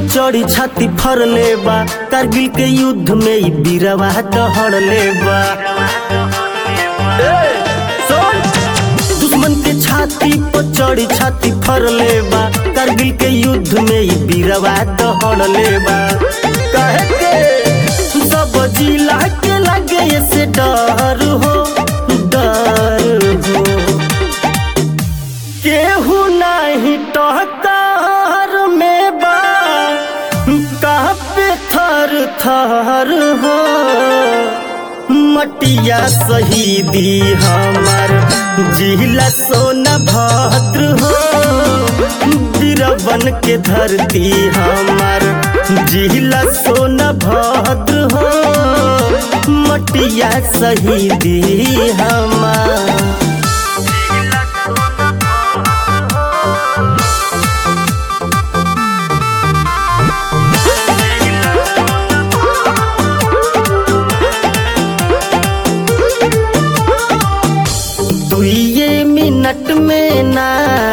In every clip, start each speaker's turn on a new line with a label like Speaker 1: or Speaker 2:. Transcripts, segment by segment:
Speaker 1: चढ़ी छाती फर ले बा कारगिल के युद्ध में ई बीरवा दहड़ ले बा ए, सुन! दुश्मन के छाती पर चढ़ी छाती फर ले बा कारगिल के युद्ध में ई बीरवा दहड़ ले बा कहे के सब जिला के लगे से डर हो डर हो केहू नहीं टहकार में बा कापे थर थर हो मटिया शहीदी हमार जिला सोना भद्र हो बीरबन के धरती हमार जिला सोना भद्र हो मटिया शहीदी हमार दुइये मिनट में ना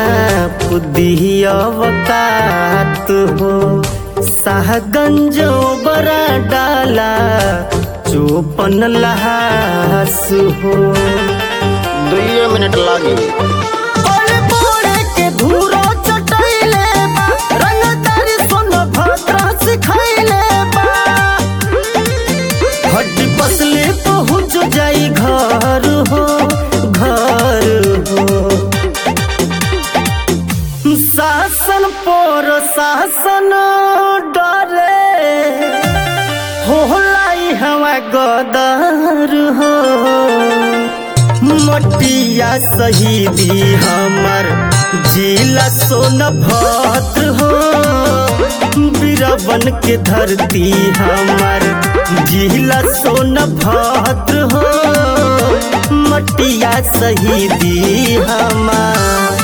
Speaker 1: अवकात हो शाहगंज बड़ा डाला चौपन लहास हो
Speaker 2: दुइये मिनट लागी
Speaker 1: ओले बोले के धूरो चटैले बा रंगदारी सोन भद्र सिखैले बा हड्डी पसले पहुँच जाई घर हो घर हो शासन पर शासन डरे होलाई हवा गदर हो मटिया शहीदी हमर जिला सोन भद्र हो बीरबन के धरती हमर जिला सोन भद्र हो मटिया शहीदी हमार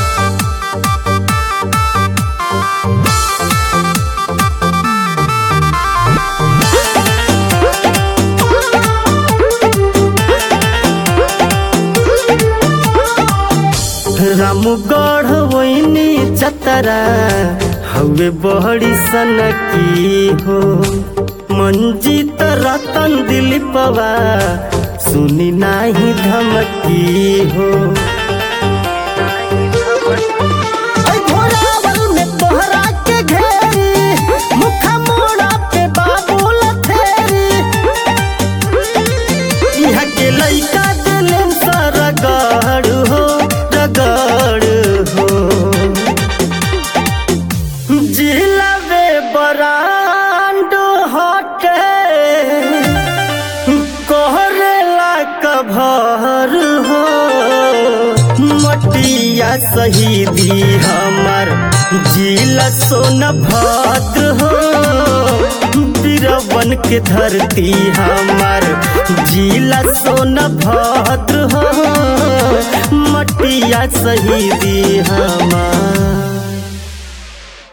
Speaker 1: रामगढ़ वैनी चतरा हवे बहड़ी सन की हो मंजीत रतन दिलीपवा सुनी नाही धमकी हो ऐ घोड़ावल में तोहरा के घेरी मुखा मोड़ा पे बाबूल थेरी यहाँ के लइका दिलन सा रगड़ हो रगड़ हो जिलावे बरांड हटे कोहरेला कभर हो मटिया शहीदी हमर जिला सोन भद्र हो बीरबन के धरती हमार जिला सोन भद्र हो मटिया शहीदी हमार